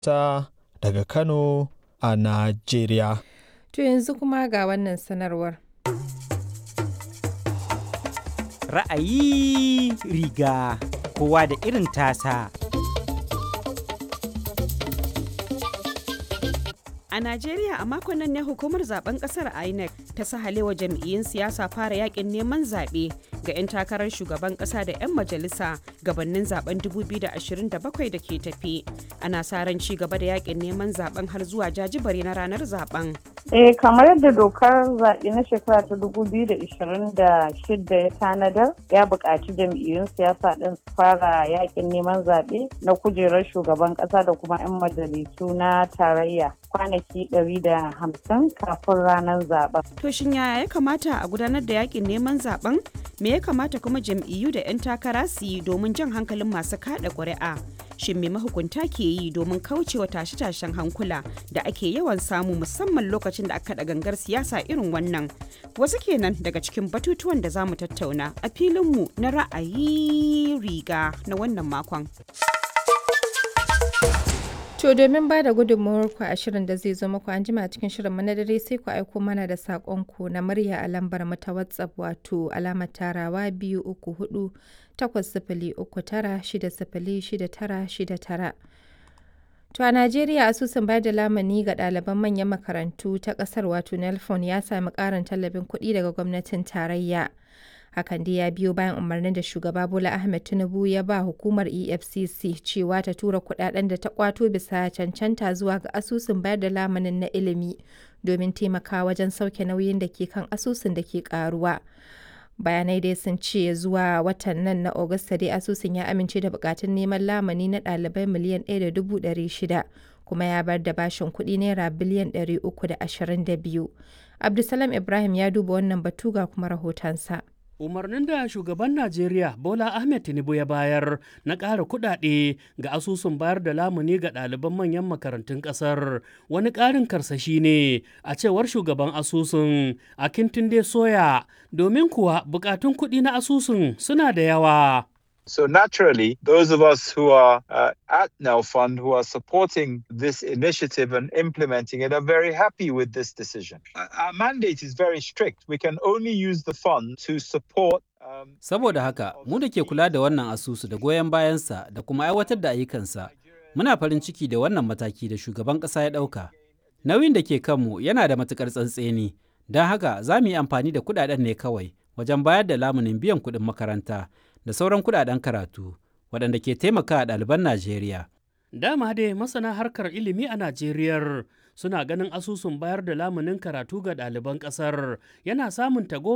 ta daga Kano a Najeriya. To yanzu kuma ga wannan sanarwar. Ra'ayi riga kowa da irin tasa. A Najeriya a makon nan ne hukumar zaben kasar INEC ta sahalewa jam'iyyun siyasa fara yakin neman zaɓe ga 'yan takarar shugaban ƙasa da 'yan majalisa gabanin zaben 2027 da ke tafi. Ana sa ran ci gaba da yakin neman zaben har zuwa jajibare na ranar zaben. Eh kamar yadda dokar zaɓe na shekara ta 2026 ya tanadar ya buƙaci jam'iyyun siyasa ɗin su fara yakin neman zaɓe na kujerar shugaban ƙasa da kuma 'yan majalisu na tarayya kwanaki 150 kafin ranar zaben. To shin yaya ya kamata a gudanar da yakin neman zaben? Me ya kamata kuma jam'iyyu da 'yan takara su yi domin jan hankalin masu kaɗa ƙuri'a? Shin me mahukunta ke yi domin kaucewa tashe-tashen hankula da ake yawan samu musamman lokacin da aka kaɗa gangar siyasa irin wannan? Wasu kenan daga cikin batutuwan da za mu tattauna a filinmu na ra'ayi riga na wannan makon. To domin ba da gudunmawarku a shirin da zai zo muku an jima cikin shirin na dare sai ku aiko mana da saƙonku na murya a lambar mu ta WhatsApp wato alamar tarawa biyu uku hudu takwas sifili uku tara shida sifili shida tara shida tara. To a Najeriya asusun bayar da lamani ga ɗaliban manyan makarantu ta ƙasar wato Nelfon ya sami ƙarin tallafin kuɗi daga gwamnatin tarayya. hakan dai ya biyo bayan umarnin da shugaba bola ahmed tinubu ya ba hukumar efcc cewa ta tura kudaden da ta kwato bisa cancanta zuwa ga asusun bayar da lamanin na ilimi domin taimaka wajen sauke nauyin da ke kan asusun da ke karuwa bayanai dai sun ce zuwa watan nan na Agusta dai asusun ya amince da bukatun neman lamani na ɗalibai miliyan 1.600 kuma ya bar da bashin kuɗi naira biliyan 322 abdulsalam ibrahim ya duba wannan batu ga kuma rahotonsa umarnin da shugaban najeriya bola ahmed tinubu ya bayar na ƙara kuɗaɗe ga asusun bayar da lamuni ga ɗaliban manyan makarantun ƙasar wani ƙarin karsashi ne a cewar shugaban asusun a kintunde soya domin kuwa buƙatun kuɗi na asusun suna da yawa So naturally, those of us who are uh, at Now Fund, who are supporting this initiative and implementing it, are very happy with this decision. Our mandate is very strict. We can only use the fund to support Saboda haka, mu da ke kula da wannan asusu da goyon bayansa da kuma aiwatar da ayyukansa, muna farin ciki da wannan mataki da shugaban ƙasa ya ɗauka. Nauyin da ke kanmu yana da matuƙar tsantseni, don haka za mu yi amfani da kuɗaɗen ne kawai wajen bayar da lamunin biyan kuɗin makaranta. da sauran kudaden karatu waɗanda ke taimaka a ɗaliban Najeriya. Dama dai masana harkar ilimi a Najeriya suna ganin asusun bayar da lamunin karatu ga ɗaliban ƙasar yana samun tago